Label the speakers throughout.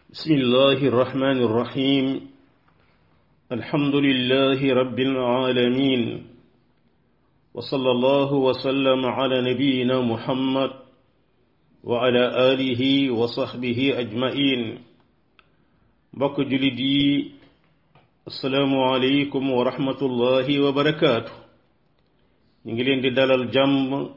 Speaker 1: بسم الله الرحمن الرحيم الحمد لله رب العالمين وصلى الله وسلم على نبينا محمد وعلى آله وصحبه أجمعين بك جلدي السلام عليكم ورحمة الله وبركاته نجلين دي دالال جام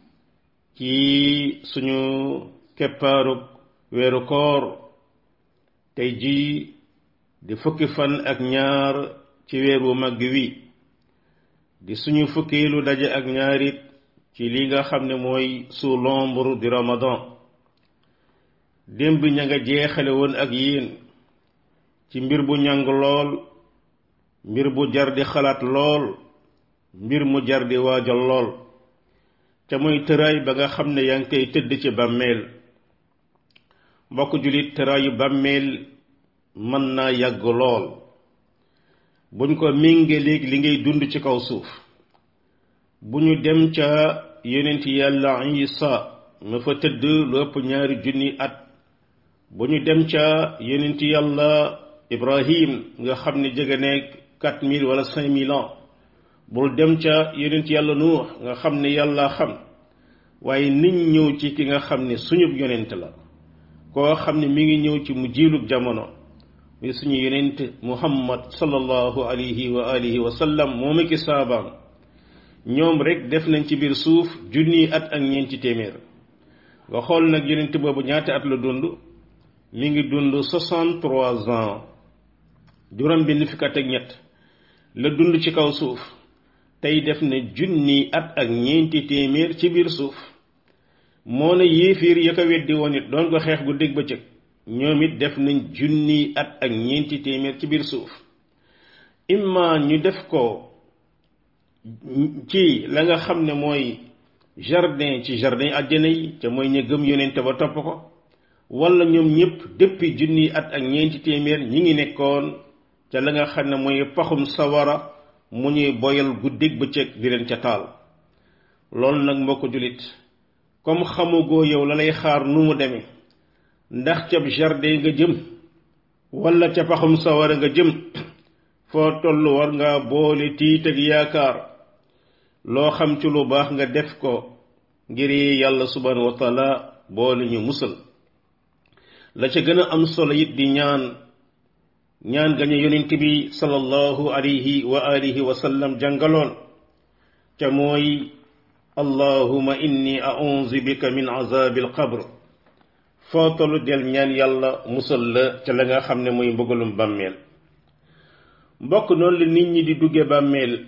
Speaker 1: ci suñu keppaarug weeru koor tey jii di fukki fan ak ñaar ci weer wu màgg wi di suñu fukkeelu daje ak ñaarit ci li nga xam ne mooy sous l'ombre du ramadan démb ña nga jeexale woon ak yéen ci mbir bu ñàng lool mbir bu jar di xalaat lool mbir mu jar di waajal lool te mooy tëraay ba nga xam ne yaa ngi koy tëdd ci bàmmeel mbokk jullit tëraayu bàmmeel mën naa yàgg lool buñ ko méngaleeg li ngay dund ci kaw suuf bu ñu dem ca yonent yàlla isa ma fa tëdd lu ëpp ñaari junni at bu ñu dem ca yonent yàlla ibrahim nga xam ne jege nekk quatre mille wala cinq mille ans bul dem ca yonent yàlla nuux nga xam ne yàlla xam waaye niñ ñëw ci ki nga xam ne suñub yonent la koo xam ne mi ngi ñëw ci mu jiilub jamono muy suñu yonent muhammad sallallahu alayhi wa alihi wa sallam moom ki saabaam ñoom rek def nañ ci biir suuf junniy at ak ñeenti téeméer nga xool nag yonent boobu ñaata at la dund mi ngi dund soixante trois ans juróom benn fukk at ak ñett la dund ci kaw suuf tey def na junni at ak ñeenti téeméer ci biir suuf moo ne yéefiir ya ko weddi woon it doon ko xeex gu dégg bëccëg ñoom it def nañ junni at ak ñeenti téeméer ci biir suuf imma ñu def ko ci la nga xam ne mooy jardin ci jardin àjjana yi te mooy ña gëm yonente ba topp ko wala ñoom ñëpp depuis junni at ak ñeenti téeméer ñi ngi nekkoon ca la nga xam ne mooy paxum sawara mu ñuy boyal guddig bëccëg di leen ca taal loolu nag mbokk jullit comme xamugoo yow la lay xaar nu mu demee ndax ca jardin nga jëm wala ca paxum sawara nga jëm foo toll war nga boole tiit ak yaakaar loo xam ci lu baax nga def ko ngir yàlla subhanahu wa taala boole ñu musal la ca gën a am solo it di ñaan ñaan gañu yonent bi sallallahu alayhi wa alihi wa sallam jàngaloon ca mooy allahuma inni a'udhu bika min azabil qabr foo tollu del ñaan yàlla musal la ca la nga xam ne mooy mbëggalum bàmmeel mbokk noonu la nit ñi di dugge bàmmeel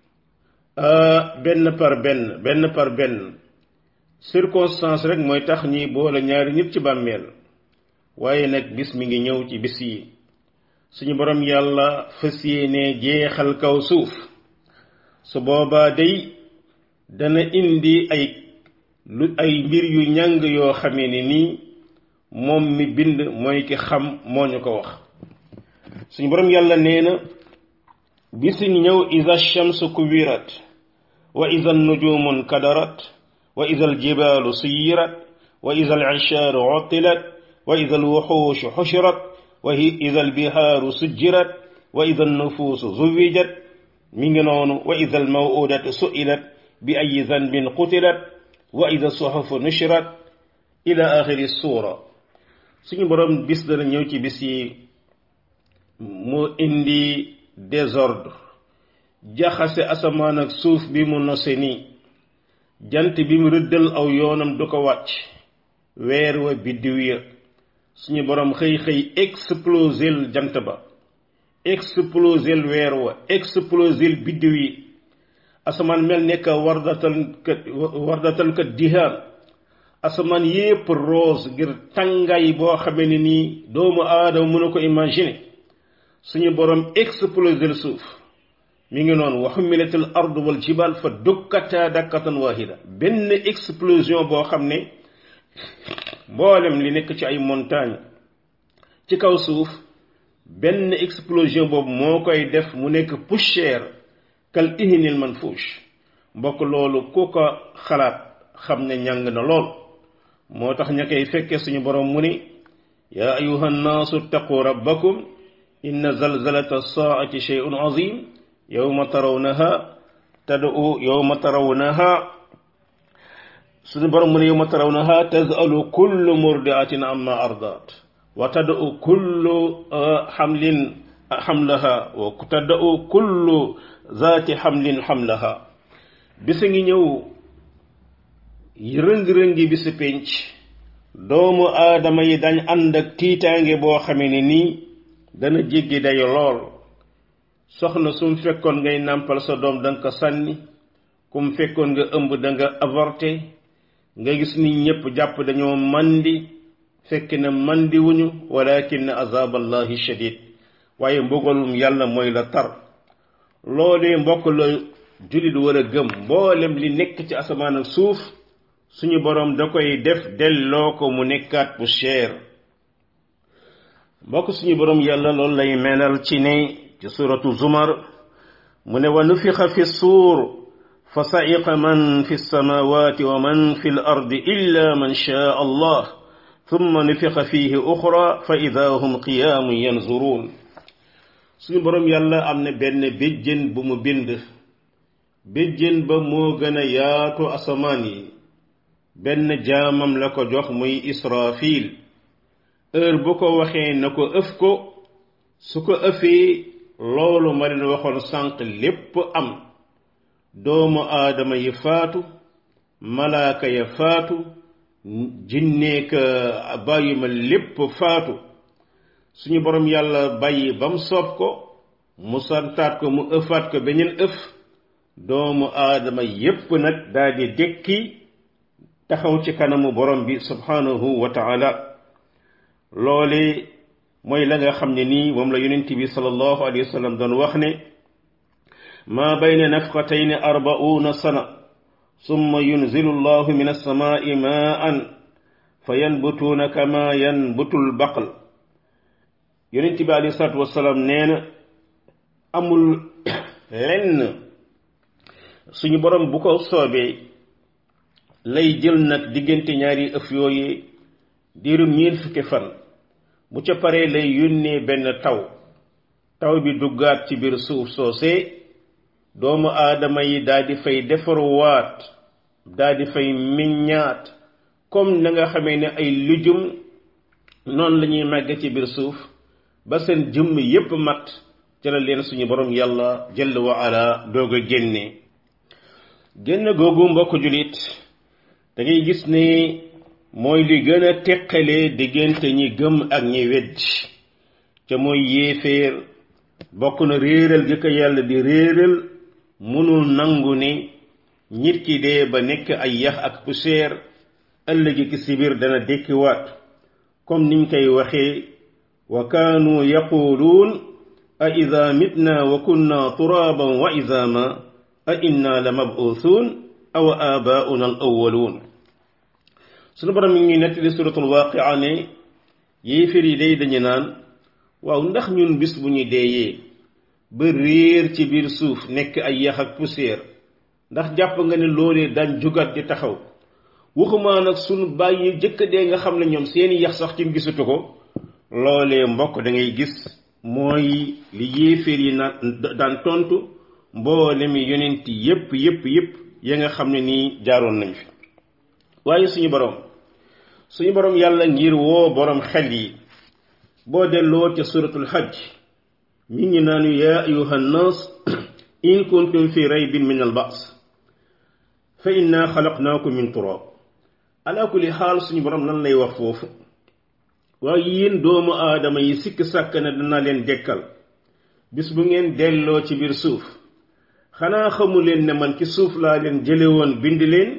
Speaker 1: benn par benn benn par benn circonstance rek mooy tax ñi boole ñaari nit ci bàmmeel waaye nag bis mi ngi ñëw ci bis yi suñu borom yàlla fas yéene jeexal kaw suuf su boobaa day dana indi ay lu ay mbir yu ñàng yoo xamee ne nii moom mi bind mooy ki xam moo ñu ko wax suñu borom yàlla nee na bisi ngi ñëw iza shamsu kuwirat wa iza nujumun kadarat wa iza aljibaalu suyirat wa iza alishaaru uttilat wa iza alwuxuushu xushirat wa ida albihaaru sujjirat wa ida alnufuusu zuwijat mi ngi noonu wa ida almawudatu suilat bi ayi zanbin qutilat wa ida suhufu nushrat ila axiri suura suñu boroom bis dana ñëw ci bis yi mu indi désordre jaxase asamaan ak suuf bi mu nose nii jant bi mu rëddal aw yoonam du ko wàcc weer wa biddiw ya suñu borom xëy xëy explosel jant ba explosel weer wa explosel biddiw yi asamaan mel nekk wardatal kat wardatal kat dihaan asamaan yépp rose ngir tàngaay boo xamee ne nii doomu aadama mën a ko imaginer suñu borom explosel suuf mi ngi noonu wa xumilatil ard wal jibal fa dukkata dakkatan wahida benn explosion boo xam ne mboolem li nekk ci ay montagne ci kaw suuf benn explosion boobu moo koy def mu nekk poussière kal ihinil manfuush mbokk loolu ku ko xalaat xam ne ñàng na lool moo tax ña koy fekkee suñu borom mu ni yaa ayuha nnaasu ittaqu rabbakum inna zalzalata alsaati sheyun azim yowma tarawnaha tad'u yowma tarawnaha suñu borom mu ne yowma tarawnaha tazalu kullu murdiatin amma ardat wa tad'u kullu xamlin xamlaha wa tad'u kullu zaati xamlin xamlaha bisa ngi ñëw rëng-rëngi bisi pénc doomu aadama yi dañ ànd ak tiitaange boo xamee ne nii dana jéggi dayo lool soxna sum fekkoon ngay nàmpal sa doom danga ko sànni kum fekkoon nga ëmb danga avorté nga gis nit ñépp jàpp dañoo mandi fekk na mandi wuñu walakin azab allahi shadid waaye mbugalum yàlla mooy la tar loolee mbokk la jullit war a gëm mboolem li nekk ci asamaan ak suuf suñu boroom da koy def delloo ko mu nekkaat poussière mbokk suñu boroom yàlla loolu lay melal ci ne ci suratu zumar mu ne wa nufixa fi suur fa sa'iqa man fi samawati wa man fi l ardi illa man shaa allah thumma nufixa fihi uxra fa ida hum qiyaamun yanzuruun suñu boroom yàlla am na benn béjjén bu mu bind béjjén ba moo gën a yaatu asamaan yi benn jaamam la ko jox muy israfil heure bu ko waxee na ko ëf ko su ko ëfee loolu ma leen waxoon sànq lépp am doomu aadama yi faatu malaaka ya faatu jinneeka bàyyi ma lépp faatu suñu borom yàlla bàyyi ba mu soob ko mu santaat ko mu ëfaat ko beneen ëf doomu aadama yépp nag daldi dékki taxaw ci kanamu borom bi subhanahu wa taala loole mooy la nga xam ne nii moom la yonent bi sallallahu alayhi wa sallam doon wax ne maa bayna nafqatayni arbauna sana summa yunzilu llahu min alsamaai maan fa yanbutuuna kama yanbutu lbaql yonent bi alayhi salatu wasalaam nee na amul lenn suñu borom bu ko soobee lay jël nag diggante ñaari ëf yooyu diirum ñeent fukki fan bu ca paree lay yónnee benn taw taw bi duggaat ci biir suuf soosee doomu aadama yi daal di fay defaruwaat daal di fay meññaat comme na nga xamee ne ay lujum noonu la ñuy màgge ci biir suuf ba seen jëmm yépp mat ca la leen suñu borom yàlla jëll wa ala doog a génne génn googu mbokk julit da ngay gis ne mooy li gën a teqalee diggante ñi gëm ak ñi weddi ca mooy yéeféer bokk na réeral gi ko yàlla di réeral munul nangu ne nit ki dee ba nekk ay yax ak poussière ëllëgi ki si biir dana dékkiwaat comme niñ koy waxee wa kaanu yaquluun a ida mitna wa kunna turaban wa izama a inna la mabuuthun aw abauna al awaluun sunu borom mi ngi nettali suratul waaqia ne yéeféer yi day dañu naan waaw ndax ñun bis bu ñu deeyee ba réer ci biir suuf nekk ay yax ak poussière ndax jàpp nga ne loolee daan jugat di taxaw waxumaa nag sunu bàyyi jëkk dee nga xam ne ñoom seeni yax sax ci gisatu ko loolee mbokk da ngay gis mooy li yéeféer yi na daan tontu mboole mi yonent yépp yépp yépp ya nga xam ne nii jaaroon nañ fi waaye suñu borom suñu borom yàlla ngir woo borom xel yi boo delloo ca suratul hajj mi ngi naanu yaa ayuha nnas in kuntum fi raybin min al ba's fa inna xalaqnaakum min turab ala kulli xaal suñu borom lan lay wax foofu waaye yéen doomu aadama yi sikk sàkk na dana leen dekkal bis bu ngeen delloo ci biir suuf xanaa xamu leen ne man ci suuf laa leen jële woon bind leen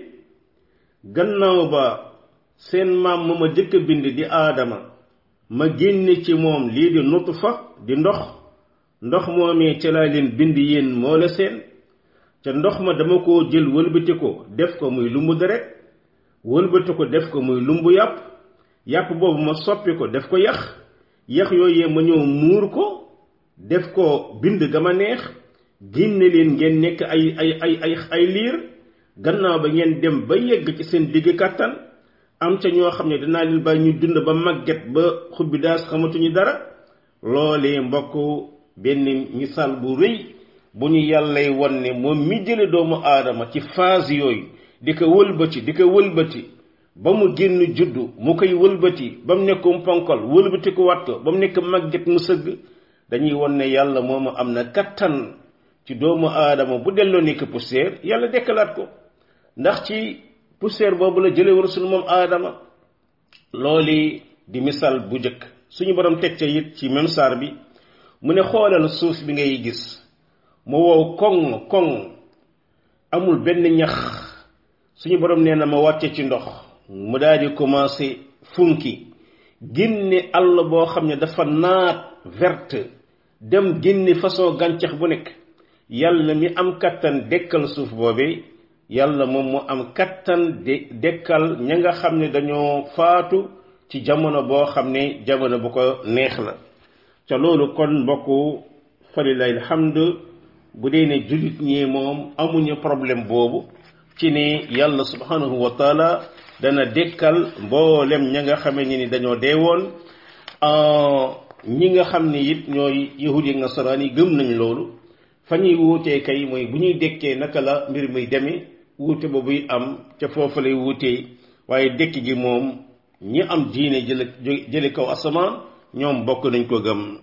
Speaker 1: gannaaw ba seen maam ma ma jëkk bind di aadama ma génne ci moom lii di nutfa di ndox ndox moomee ca laa leen bind yéen moo la seen ca ndox ma dama koo jël wëlbati ko def ko muy lumbu deret wëlbati ko def ko muy lumbu yàpp yàpp boobu ma soppi ko def ko yax yax yooyee ma ñëw muur ko def ko bind ga ma neex génne leen ngeen nekk ay ay ay ay ay liir gannaaw ba ngeen dem ba yegg ci seen digg kàttan am ca ñoo xam ne danaa leen bàyyi ñu dund ba màgget ba xubbi daas xamatuñu dara loolee mbokk benn misaal bu rëy bu ñu yàllay wan ne moom mi jële doomu aadama ci phase yooyu di ko wëlbati di ko wëlbati ba mu génn juddu mu koy wëlbati ba mu nekk ponkol wëlbati ko wat ko ba mu nekk màgget mu sëgg dañuy wan ne yàlla moomu am na kattan ci doomu aadama bu delloo nekk poussière yàlla dekkalaat ko ndax ci poussière boobu la jële woon sunu moom aadama looli di misaal bu njëkk suñu borom teg ca it ci même saar bi mu ne xoolal suuf bi ngay gis mu wow koŋ koŋ amul benn ñax suñu borom nee na ma wàcce ci ndox mu daal di commencé funki génne àll boo xam ne dafa naat verte dem génne façon gàncax bu nekk yàlla mi am kattan dekkal suuf boobee yàlla moom mu am kattan de dekkal ña nga xam ne dañoo faatu ci jamono boo xam ne jamono bu ko neex la ca loolu kon mbokku falilahi alhamd bu dee ne jullit ñi moom amuñu problème boobu ci ne yàlla subhanahu wa taala dana dekkal mboolem ña nga xamee ni dañoo deewoon ñi nga xam ne it ñooy yahud yi nasaraan yi gëm nañ loolu fa ñuy wuutee kay mooy bu ñuy dekkee naka la mbir muy demee wuute boobuy am ca foofu lay wuutee waaye dekk gi moom ñi am diine jële jële kaw asamaan ñoom bokk nañ ko gëm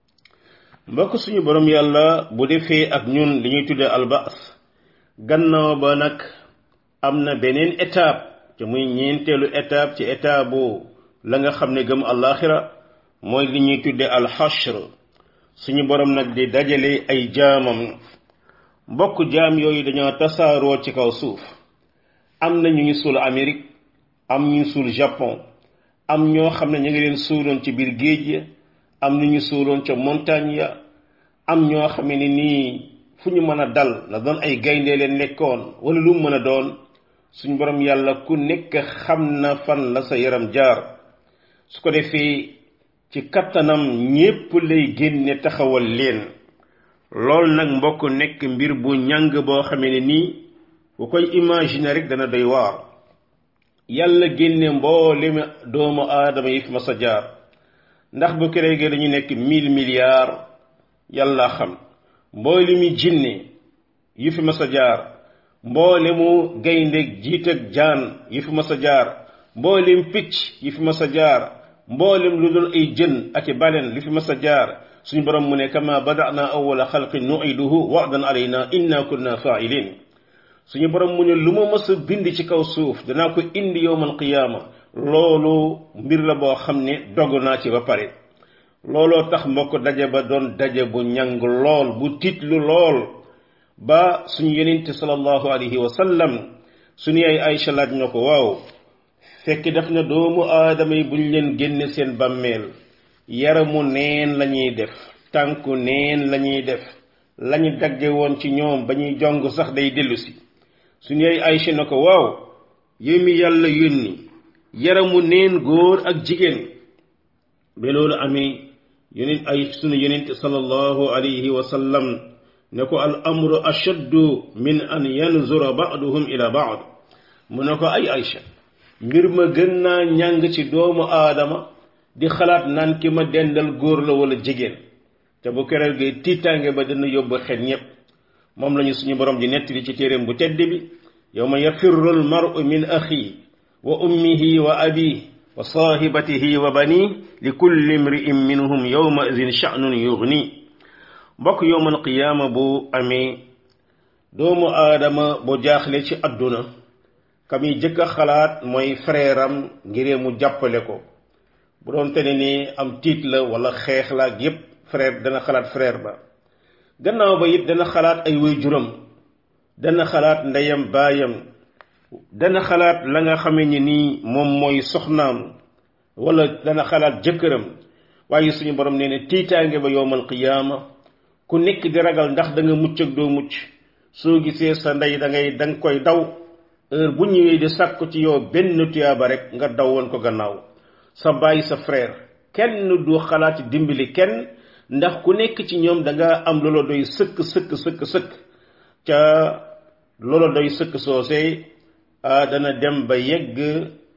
Speaker 1: mbokk suñu borom yàlla bu defee ak ñun li ñuy tuddee albaas gannaaw ba nag am na beneen étape te muy ñeenteelu étape ci étape bu la nga xam ne gëm àllaaxira mooy li ñuy tuddee alxashr suñu borom nag di dajale ay jaamam mbokk jaam yooyu dañoo tasaaroo ci kaw suuf am na ñu ñu suul Amérique am ñu suul Japon am ñoo xam ne ñu ngi leen suuloon ci biir géej ya am ñu ñu suuloon ca montagne ya am ñoo xam ne nii fu ñu mën a dal na doon ay gaynde leen nekkoon wala lu mu mën a doon suñ borom yàlla ku nekk xam na fan la sa yaram jaar su ko defee ci kattanam ñépp lay génne taxawal leen loolu nag mbokk nekk mbir bu ñàng boo xamee ne nii bu koy imaginer rek dana doy waar yàlla génne mboolem doomu aadama yi fi ma sa jaar ndax bu kéréegee dañu nekk mille milliards yàlla xam mboolemi jinne yi fi ma sa jaar mboolemu gaynde jiit ak jaan yi fi ma sa jaar mboolem picc yi fi ma sa jaar mboolem lu dul ay jën ak i baleen li fi ma sa jaar suñu borom mu ne kama badana awwala xalqin nuiduhu wa'dan alayna inna kunna fa'ilin suñu borom mu ne lu ma mës a bind ci kaw suuf danaa ko indi yowmal qiyaama loolu mbir la boo xam ne dogg naa ci ba pare looloo tax mbokk daje ba doon daje bu ñàng lool bu tiitlu lool ba suñu yenente sallallahu alayhi wa sallam suñu ay Aïcha laaj ñoo ko waaw fekk def na doomu aadama yi buñ leen génne seen bàmmeel yaramu neen lañuy def tànku neen lañuy def lañu dagge woon ci ñoom ba ñuy jong sax day dellusi suñu ay Aïcha na ko waaw yow mi yàlla yónni yaramu neen góor ak jigéen ba loolu amee yonent ay sunu yonent sallallahu alayhi wa sallam ne ko al amru ashaddu min an yanzura ba'duhum ila ba'd mu ne ko ay Aïcha mbir ma gën naa ñàng ci doomu aadama di xalaat naan ki ma dendal góor la wala jigéen te bu keroog gi tiitaange ba dina yóbbu xel ñépp moom lañu suñu borom di nettali ci téeréem bu tedd bi yawma yafirru al mar'u min axi wa ummihi wa abihi wa saahibatihi wa bani li kulli imri'in minhum yawma idin sha'nun yughni mbokk yowmal qiyaama bu amee doomu aadama bu jaaxle ci àdduna kam yi jëkk a xalaat mooy frère am ngir mu jàppale ko bu doon te ne ni am tiit la wala xeex la ak yépp frère dana xalaat frère ba gannaaw ba it dana xalaat ay waajuram dana xalaat ndeyam baayam dana xalaat la nga xamee ni nii moom mooy soxnaam wala dana xalaat jëkkëram waaye suñu borom nee ne tiitaange ba yowmal qiyaama ku nekk di ragal ndax da nga mucc ak doo mucc soo gisee sa ndey da ngay da nga koy daw heure bu ñëwee di sàkku ci yow benn tuyaaba rek nga daw woon ko gannaaw sa baay sa frère kenn du xalaat dimbali kenn ndax ku nekk ci ñoom da nga am loola doy sëkk sëkk sëkk sëkk ca loola doy sëkk soosee dana dem ba yegg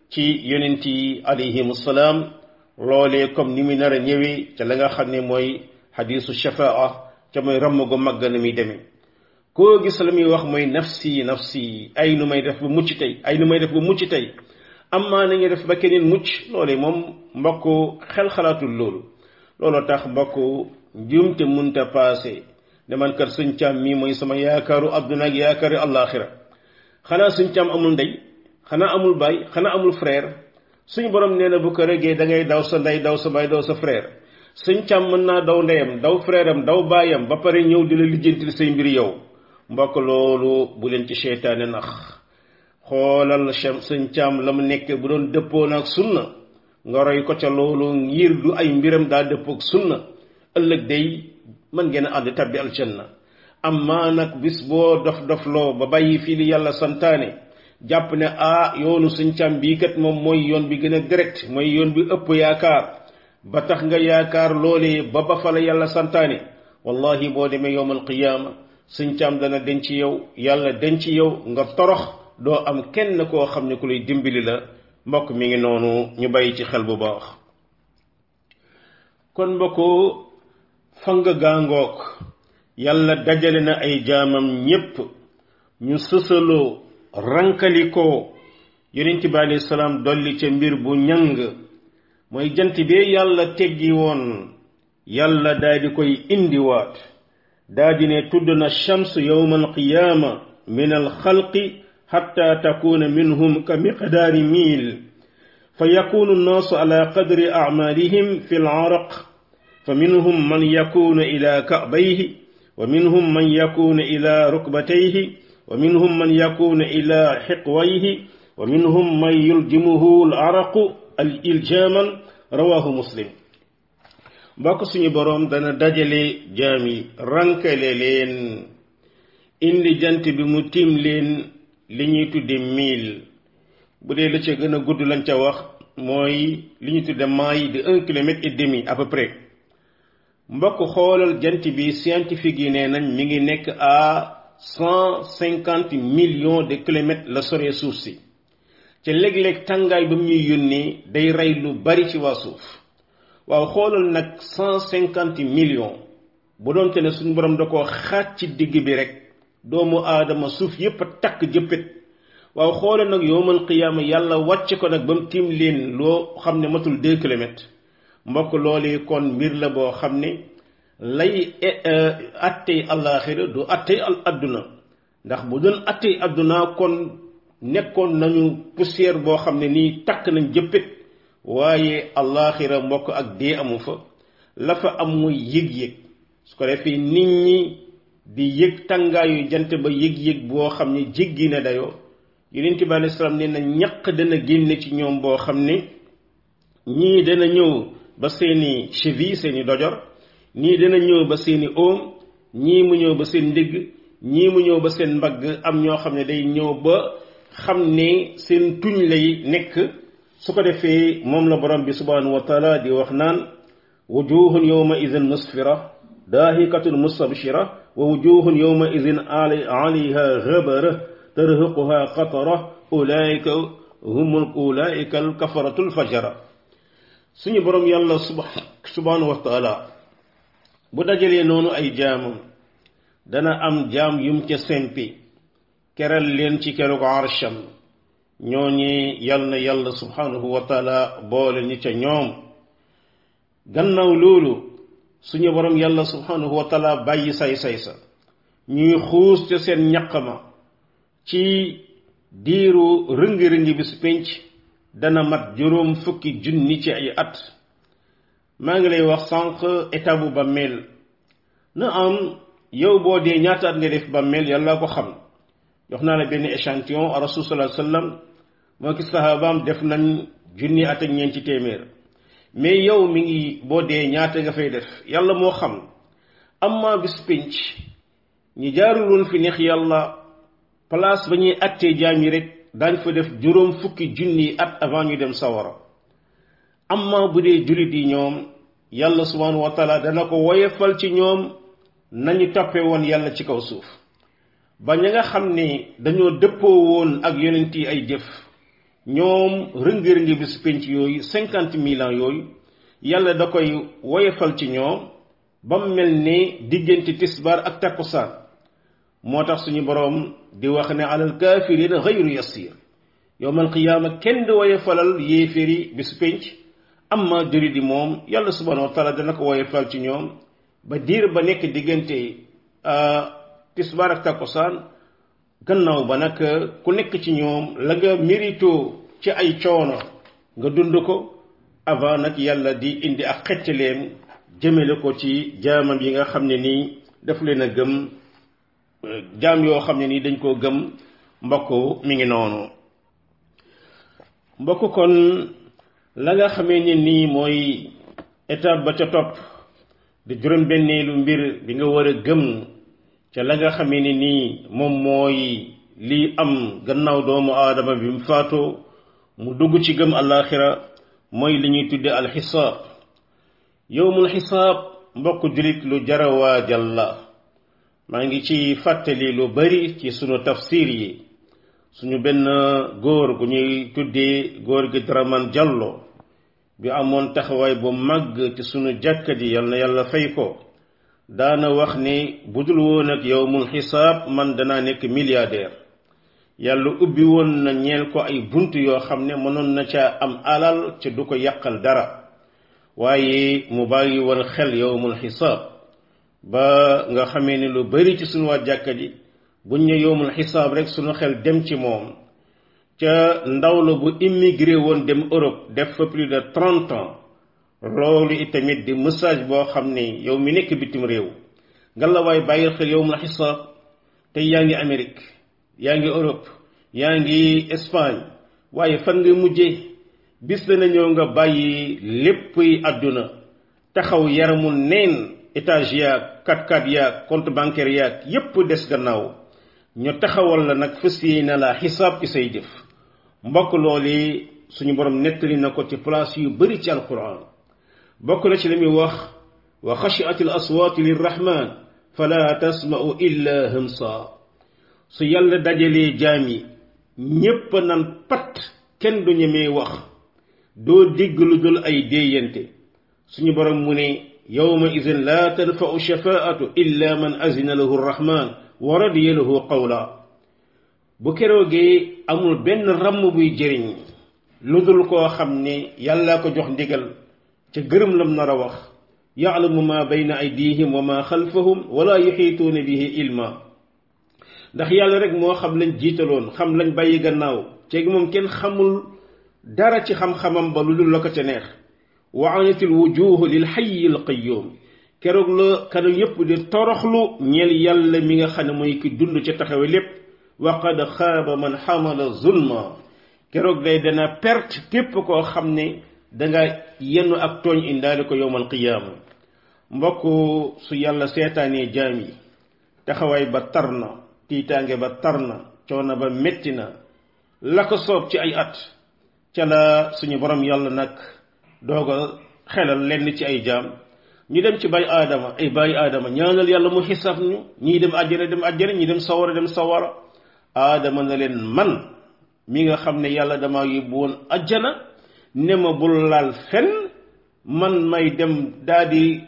Speaker 1: ci yonent yi alayhim salaam loolee comme ni mu nar a ñëwee ca la nga xam ne mooy xadiisu shafaa ca mooy ramm gu màgg na muy demee koo gis la muy wax mooy nafsi nafsi ay nu may def ba mucc tey ay nu may def ba mucc tey amaa nañu def ba keneen mucc loolee moom mbokk xel xalaatul loolu looloo tax mbokk njuumte munta paase ne man kat suñ càmm mii mooy sama yaakaaru adduna ak yaakaaru àllaaxira xanaa suñ càmm amul ndey xanaa amul baay xanaa amul frère suñu borom nee na bu ko régee da ngay daw sa ndey daw sa baay daw sa frère suñ càmm mën naa daw ndeyam daw frère am daw baayam ba pare ñëw di la lijjantil say mbir yow mbokk loolu bu leen ci seytaane nax xoolal suñ càmm la mu nekk bu doon dëppoon ak sunna nga roy ko ca loolu ngir du ay mbiram daa dëppook sunna ëllëg day mën ngeen a ànd tabbi aljanna amma nag bis boo dof dofloo ba bàyyi fii li yàlla santaane jàpp ne ah yoonu suñ càmm bii kat moom mooy yoon bi gën a direct mooy yoon bi ëpp yaakaar ba tax nga yaakaar loolee ba ba fa la yàlla santaane wallahi boo demee yowmal qiyaama suñ càmm dana denc yow yàlla denc yow nga torox doo am kenn koo xam ne ku lay dimbali la mbokk mi ngi noonu ñu bàyyi ci xel bu baax kon mbokku fang gaangook yàlla dajale na ay jaamam ñépp ñu sësaloo rankalikoo yonent bi alayhi salaam dolli ca mbir bu ñang mooy jant bee yàlla teggi woon yàlla daal di koy indiwaat daal di ne tudd na shams yowma alqiyaama min alxalqi xatta takuna minhum ka miqdaari miil fa yakunu nnaasu ala qadri acmaalihim fi laraq fa minhum man yakunu ila kabayhi wa minhum man yakunu ila rukbatayhi wa minhum man yakunu ila xiqwayhi wa minhum man yuljimuhu alaraqu al iljaaman rawahu muslim mbokk suñu boroom dana dajale jaam yi rankale leen indi jant bi mu tiim leen li ñuy tudde mille bu dee la ca gën a gudd lañ ca wax mooy li ñuy tudde maille de un kilomètre et demi à peu près mbokk xoolal jant bi scientifique yi nee nañ mi ngi nekk à cent cinquante millions de kilomètres la soree suuf si ca léeg-léeg tàngaay ba mu ñuy yónnee day rey lu bari ci waa suuf waaw xoolal nag cent cinquante millions bu doonte ne suñu borom da koo xaaj ci digg bi rek doomu aadama suuf yépp a takk jëppit waaw xoolal nag yowmal qiyaama yàlla wàcc ko nag ba mu tiim leen loo xam ne matul deux kilomètres mbokk loolu kon mbir la boo xam ne lay attey àllaaxira du attey al adduna ndax bu doon attey adduna kon nekkoon nañu poussière boo xam ne nii takk nañ jëppit waaye àllaaxira mbokk ak dee amu fa la fa am muy yëg-yëg su ko defee nit ñi di yëg tàngaayu jant ba yëg-yëg boo xam ne jéggi na dayoo yonent bi alei salaam nee na ñaq dana génne ci ñoom boo xam ne ñii dana ñëw ba seeni cheville seeni dojor ñii dana ñëw ba seeni oom ñii mu ñëw ba seen ndigg ñii mu ñëw ba seen mbagg am ñoo xam ne day ñëw ba xam ne seen tuñ lay nekk su ko defee moom la borom bi subhanahu wa taala di wax naan wujuhun yawma idin musfira daahikatun mustabshira wa wujuhun yawma idin alayha ghabara tarhaquha qatara ulaika humul ulaika alkafaratu alfajara suñu borom yàlla subhanahu wa taala bu dajalee noonu ay jaamam dana am jaam yum ca sempi keral leen ci keroog arsham ñooñi yal na yàlla subhanahu wa taala boole ñi ca ñoom gannaaw loolu suñu borom yàlla subhanahu wa taala bàyyi say-say sa ñuy xuus ca seen ñaq ma ci diiru rëngi-rëngi bi su pénc dana mat juróom fukki junni ci ay at maa ngi lay wax sànq état bu bàmmeel na am yow boo dee ñaata at nga def bàmmeel yàlla ko xam jox naa la benn échantillon a rasul sallallahu alayhi wasallam moo ki sahabaam def nañ junni at ak ñeenti téeméer mais yow mi ngi boo dee ñaata nga fay def yàlla moo xam amma bis pénc ñi jaarul woon fi neex yàlla place ba ñuy attee jaam yi rek daañ fa def juróom fukki junni at avant ñu dem sawara amma bu dee jullit yi ñoom yàlla subhanahu wa taala dana ko woyefal ci ñoom nañu toppe woon yàlla ci kaw suuf ba ña nga xam ne dañoo dëppoo woon ak yonent yi ay jëf ñoom rëngi-rëngi bi su penc yooyu cinquante mille ans yooyu yàlla da koy woyefal ci ñoom ba mu mel ni diggante tisbaar ak takkusaan moo tax suñu boroom di wax ne alal kaafiriina xayru yasiir yowmal qiyaama kenn di woyefalal yéeféeri bi su penc amma juri di moom yàlla subhanahu wa taala dana ko woyefal ci ñoom ba diir ba nekk diggante tisbaar ak takkusaan gannaaw ba nag ku nekk ci ñoom la nga mérito ci ay coono nga dund ko avant nag yàlla di indi ak xettaleem jëmale ko ci jaamam yi nga xam ne nii daf leen a gëm jaam yoo xam ne nii dañ koo gëm mbokk mi ngi noonu mbokk kon la nga xamee ne nii mooy étape ba ca topp di juróom-benneelu mbir bi nga war a gëm ca la nga xamee ne nii moom mooy lii am gannaaw doomu aadama bi mu faatoo mu dugg ci gëm àllaaxira mooy li ñuy tudde alxisaab yowmul xisaab mbokk jullit lu jara waajal la maa ngi ci fàttali lu bari ci sunu tafsir yi suñu benn góor gu ñuy tuddee góor gi Dramane Diallo bi amoon taxawaay bu màgg ci sunu jàkka ji yal na yàlla fay ko daana wax ni budul woon ak yowmul xisaab man danaa nekk milliardaire yàlla ubbi woon na ñeel ko ay bunt yoo xam ne mënoon na ca am alal ca du ko yàqal dara waaye mu bàyyi woon xel yowmul xisaab ba nga xamee ni lu bari ci sunu waa jàkka ji buñ ne yowmul xisaab rek sunu xel dem ci moom ca ndaw la bu immigré woon dem Europe def fa plus de trente ans loolu itamit di message boo xam ne yow mi nekk bitim réew nga la waay bàyyi xel yowmul xisaab tey yaa ngi Amérique yaa ngi Europe yaa ngi Espagne waaye fan nga mujjee bis dana ñëw nga bàyyi lépp yi àdduna taxaw yaramu neen étage yaag kat kat yaag compte bancaire yaag yépp des gannaaw ñu taxawal la nag fas yéene la xisaab ci say jëf mbokk loolu suñu borom nettali na ko ci place yu bari ci alquran bokk na ci li muy wax wa xashiat al aswaatu lirrahman fala tasma'u illa hamsa su yàlla dajalee jaam yi ñépp nan pat kenn du ñemee wax doo dégg lu dul ay déeyante suñu borom mu ne yawma idin la tanfa'u shafaatu illa man azina lahu rrahman wa radiya lahu qawla bu keroogee amul benn ramm buy jëriñ lu dul koo xam ne yàlla ko jox ndigal ca gërëm lam nar a wax ya'lamu ma bayna aydihim wa ma xalfahum wala yuxiituuna bihi ilma ndax yàlla rek moo xam lañ jiitaloon xam lañ bàyyi gannaaw ceegi moom kenn xamul dara ci xam-xamam ba lu dul la ko ca neex wa anatil wujuhu lil xayyi al qayyum keroog la kanam yépp di toroxlu ñeel yàlla mi nga xam ne mooy ki dund ca taxawe lépp wa qad xaaba man xamala zulma keroog day dana perte képp koo xam ne danga yenn ak tooñ indaale ko yowmal qiyaama mbokk su yàlla seetaanee jaam yi taxawaay ba tar na tiitaange ba tar na coono ba metti na la ko soob ci ay at ca la suñu borom yàlla nag doog a xelal lenn ci ay jaam ñu dem ci bay aadama ay bay aadama ñaanal yàlla mu xisaab ñu ñii dem àjjana dem àjjana ñii dem sawara dem sawara aadama na leen man mi nga xam ne yàlla dama yóbbu woon àjjana ne ma bul laal fen man may dem daa di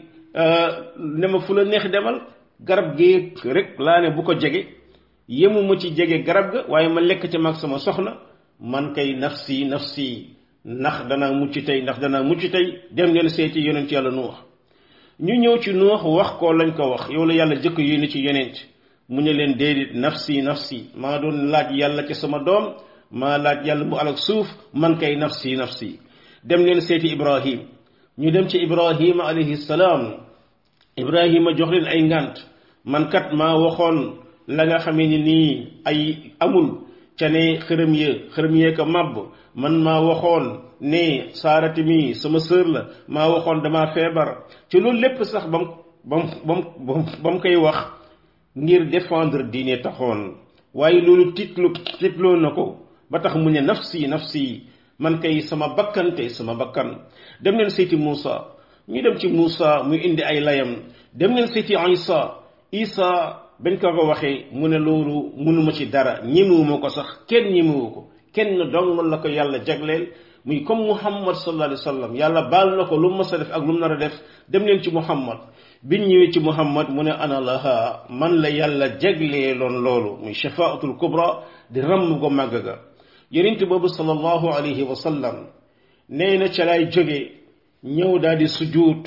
Speaker 1: ne ma fu la neex demal garab gi rek laa ne bu ko jege yemu ma ci jege garab ga waaye ma lekk ca mag sama soxna man kay nafsi nafsi ndax danaa mucc tey ndax danaa mucc tey dem leen seeti yonent yàlla nuux ñu ñëw ci nuux wax ko lañ ko wax yow la yàlla jëkk yónni ci yonent mu ne leen déedéet nafsi nafsi maa doon laaj yàlla ci sama doom maa laaj yàlla mu alak suuf man kay nafsi nafsi dem leen seeti ibrahim ñu dem ci ibrahima alayhi salaam ibrahima jox leen ay ngànt man kat maa waxoon la nga xamee ni nii ay amul ca ne xërëm ya xërëm yee ko màbb man maa waxoon ne saarati mi sama sœur la maa waxoon dama feebar ci loolu lépp sax bam bam bam ba mu koy wax ngir défendre diine taxoon waaye loolu titlu titloo na ko ba tax mu ne nafsi nafsi man kay sama bakkante sama bakkan dem leen seeti Muusa ñu dem ci Muusa muy indi ay layam dem leen seeti Isa Isa bañ ko ko waxee mu ne loolu mënuma ci dara ñemewuma ko sax kenn ñemewu ko kenn dong la ko yàlla jagleel muy comme muhammad sallallahu alayhi wa sallam yàlla baal na ko lu mu mës a def ak lu mu nar a def dem leen ci muhammad biñ ñëwee ci muhammad mu ne ana laha man la yàlla jagleeloon loolu muy shafaatul kubra di ramm go màgg ga yonent boobu sallallahu alayhi wa sallam nee na ca lay jóge ñëw daal di sujuut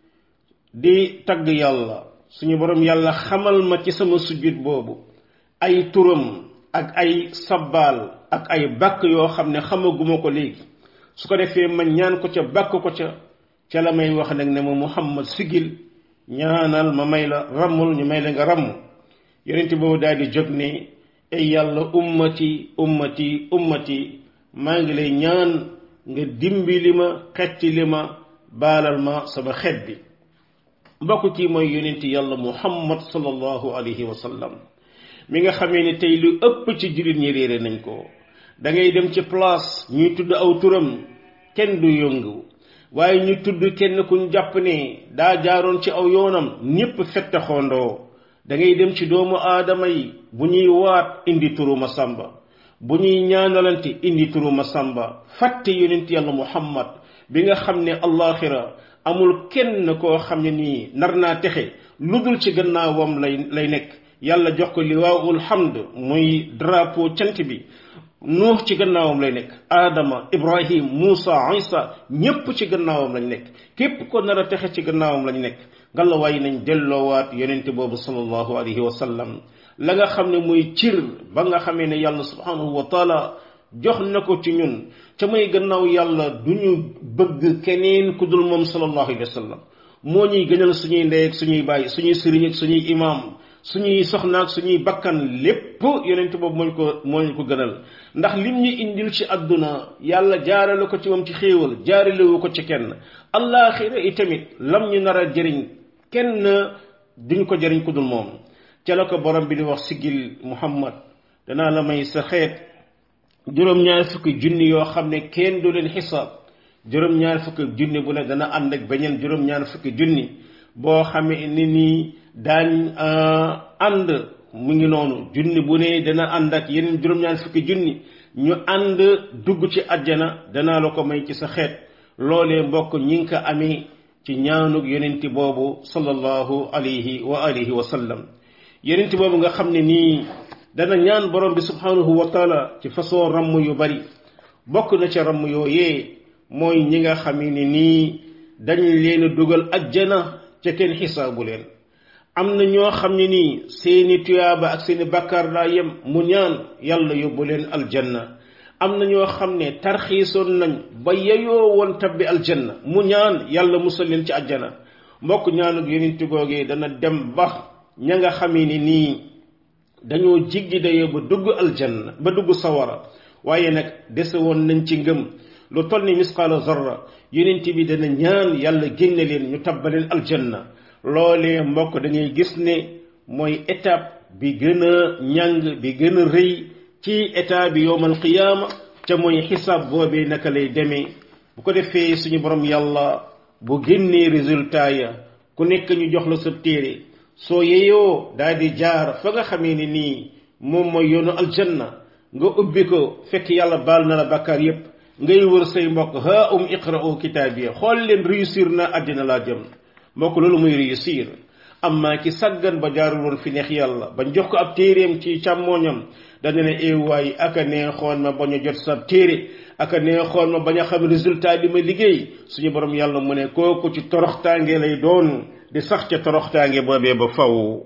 Speaker 1: di tagg yàlla suñu borom yàlla xamal ma ci sama sujjuut boobu ay turam ak ay sabbaal ak ay bàkk yoo xam ne xamaguma ko léegi su ko defee ma ñaan ko ca bàkk ko ca ca la may wax nag ne ma muhammad sigil ñaanal ma may la rammul ñu may la nga ramm yonent boobu daal di jóg ne ay yàlla ummati ummati ummati maa ngi lay ñaan nga dimbali ma xetti li ma baalal ma sama xet bi mbokk kii mooy yonent yàlla muhammad sallallahu alayhi wa sallam mi nga xamee ne tey lu ëpp ci jullit ñi réere nañ ko da ngay dem ci place ñuy tudd aw turam kenn du yëngu waaye ñu tudd kenn kuñ jàpp ne daa jaaroon ci aw yoonam ñépp fette xondoo da ngay dem ci doomu aadama yi bu ñuy waat indi turu ma sàmba bu ñuy ñaanalante indi turu ma sàmba fàtte yonent yàlla muhammad bi nga xam ne allaxira amul kenn koo xam ne nii nar naa texe lu dul ci gannaawam lay lay nekk yàlla jox ko liwaawul hamd muy drapeau cant bi nuux ci gannaawam lay nekk aadama ibrahim muusa isa ñépp ci gannaawam lañ nekk képp ko nar a texe ci gannaawam lañ nekk ngallaawaay nañ delloowaat yonente boobu sallallahu alayhi wa sallam la nga xam ne muy cir ba nga xamee ne yàlla subhanahu wa taala jox na ko ci ñun ca muy gannaaw yàlla du ñu bëgg keneen ku dul moom sallallahu alayhi wa sallam moo ñuy gënal suñuy ndey ak suñuy bàyyi suñuy sëriñ ak suñuy imaam suñuy soxna ak suñuy bakkan lépp yonent boobu moo ñu ko moo ñu ko gënal ndax lim ñu indil ci àdduna yàlla jaarale ko ci moom ci xéewal jaaralewu ko ci kenn allaaxira itamit lam ñu nar a jëriñ kenn duñ ko jëriñ ku dul moom ca la ko borom bi di wax sigil muhammad danaa la may sa xeet juróom-ñaar fukki junni yoo xam ne kenn du leen xisaab juróom-ñaar fukki junni bu ne dana ànd ak beneen juróom-ñaar fukki junni boo xamee ni nii daañ ànd mu ngi noonu junni bu ne dana ànd ak yeneen juróom-ñaar fukki junni ñu ànd dugg ci àjjana danaa la ko may ci sa xeet loolee mbokk ñi ngi ko amee ci ñaanug yonenti boobu sallallahu alayhi wa alihi wa sallam yonenti boobu nga xam ne nii dana ñaan borom bi subhanahu wa taala ci façon ramm yu bari bokk na ca ramm yooyee mooy ñi nga xam ne nii dañ leen dugal ajjana ca kenn xisaabu leen am na ñoo xam ne nii seeni tuyaaba ak seeni bakkaar daa yem mu ñaan yàlla yóbbu leen aljanna am na ñoo xam ne tarxiisoon nañ ba yeyoo woon tabbi aljanna mu ñaan yàlla musal leen ci ajjana mbokk ñaanug yonent googee dana dem ba ña nga xamee ni nii dañoo jiggi dayoo ba dugg aljanna ba dugg sawara waaye nag dese woon nañ ci ngëm lu toll ni misqaala zarra yonent bi dana ñaan yàlla génne leen ñu tabbaleen aljanna loolee mbokk da ngay gis ne mooy étape bi gën a ñàng bi gën a rëy ci état bi yowmal qiyaama ca mooy xisaab boobee naka lay demee bu ko defee suñu borom yàlla bu génnee résultat ya ku nekk ñu jox la sa téere soo yeyoo daal di jaar fa nga xamee ni nii moom mooy yoonu aljanna nga ubbi ko fekk yàlla baal na la bàkkaar yépp ngay wër say mbokk ha um iqra'u kitaabiya xool leen réussir na àddina laa jëm mbokk loolu muy réussir amma ki saggan ba jaarul woon fi neex yàlla bañ jox ko ab téeréem ci càmmooñam dana ne eewaay aka neexoon ma bañ a jot sa téere aka neexoon ma bañ a xam résultat bi ma liggéey suñu borom yàlla mu ne kooku ci toroxtaange lay doon di sax ca toroxtaange boobee ba faw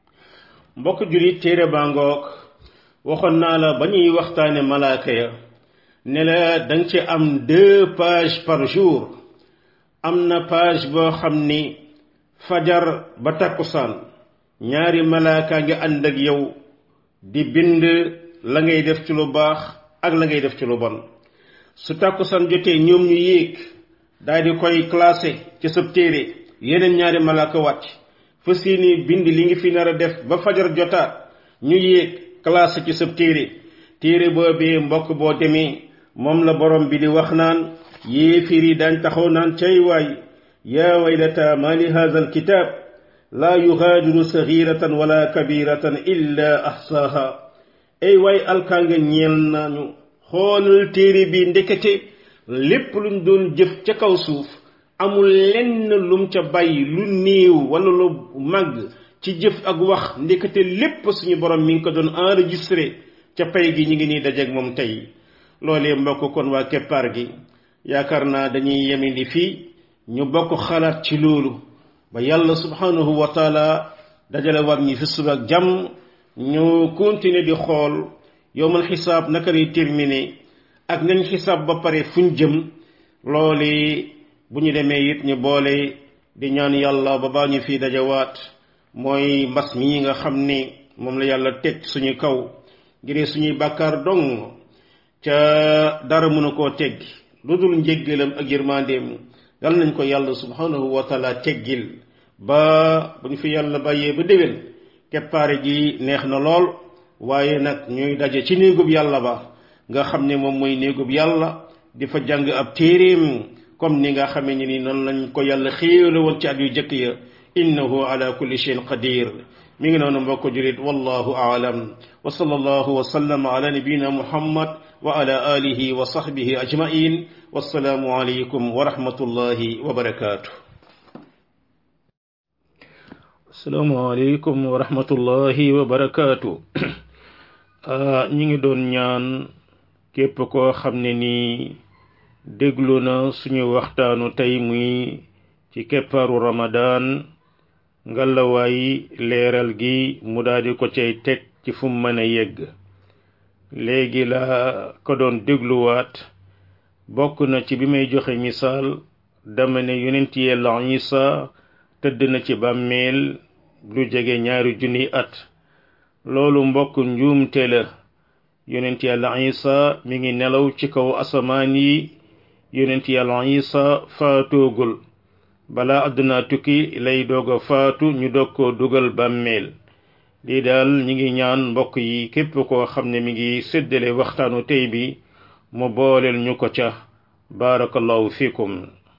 Speaker 1: mbokk julit téere baa ngoog waxoon naa la ba ñuy waxtaane malaaka ya ne la danga ci am deux pages par jour am na page boo xam ni fajar ba takkusaan ñaari malaaka ngi ànd ak yow di bind la ngay def ci lu baax ak la ngay def ci lu bon su takkusaan jotee ñoom ñu yéeg daal di koy classé ci sab téere yeneen ñaari malaaka wàcc fa seeni bind li ngi fi nar a def ba fajar jotaat ñu yéeg classé ci sab téere téere boobee mbokk boo demee moom la borom bi di wax naan yéefir yi daañ taxaw naan cay waay yaa waylata ma li hadha alkitab laa yugaadiru saxiratan wala kabiratan illa ahsaaha ay waay alkaanga ñeel nañu xoolal téere bi ndekete lépp luñ doon jëf ca kaw suuf amul lenn lum ca bàyyi lu néew wala lu màgg ci jëf ak wax ndekete lépp suñu borom mi ngi ko doon enregistré ca pay gi ñu ngi nii dajeeg moom tey loolee mbokk kon waa keppaar gi yaakaar naa dañuy yemindi fii ñu bokk xalaat ci loolu ba yàlla subhanahu wa taala dajale war ñi fi suba ak jàmm ñu continuer di xool yowmal xisaab naka lay terminé ak nañ xisaab ba pare fuñ jëm loole bu ñu demee it ñu boole di ñaan yàlla ba baa ñu fii dajawaat mooy mbas mi nga xam ne moom la yàlla teg suñu kaw ngir suñuy bàkkaar dong ca dara mënu koo teggi lu dul njéggalam ak yërmandeem yal nañ ko yàlla subhanahu wa taala teggil ba bu ñu fi yàlla bàyyee ba déwén keppaare gi neex na lool waaye nag ñuy daje ci néegub yàlla ba nga xam ne moom mooy néegub yàlla di fa jàng ab téeréem comme ni nga xamee ni ni noonu lañ ko yàlla xéewale woon ci at yu jëkk ya innahu ala kulli shay'in qadir mi ngi noonu mbokk julit wallahu aalam wa sallallahu wa sallama ala nabiyina muhammad wa ala alihi wa sahbihi ajmain wassalaamu alaykum wa rahmatullahi wa barakatuh
Speaker 2: assalaamu alaykum wa rahmatullahi wa barakatuh ñi ngi doon ñaan képp koo xam ne nii déglu na suñu waxtaanu tey muy ci keppaaru ramadan ngalawaay leeral gi mu daldi ko cay teg ci fu mu mën a yegg léegi la ko doon dégluwaat bokk na ci bi may joxe misaal dama ne yonent yàlla Isa tëdd na ci bàmmeel lu jege ñaari junni at loolu mbokk njuumte la yonent yàlla Isa mi ngi nelaw ci kaw asamaan yi yonent yàlla Isa faatoogul balaa àdduna tukki lay doog a faatu ñu doog koo dugal bàmmeel lii daal ñi ngi ñaan mbokk yi képp koo xam ne mi ngi séddale waxtaanu tey bi mu booleel ñu ko ca barakallahu fikum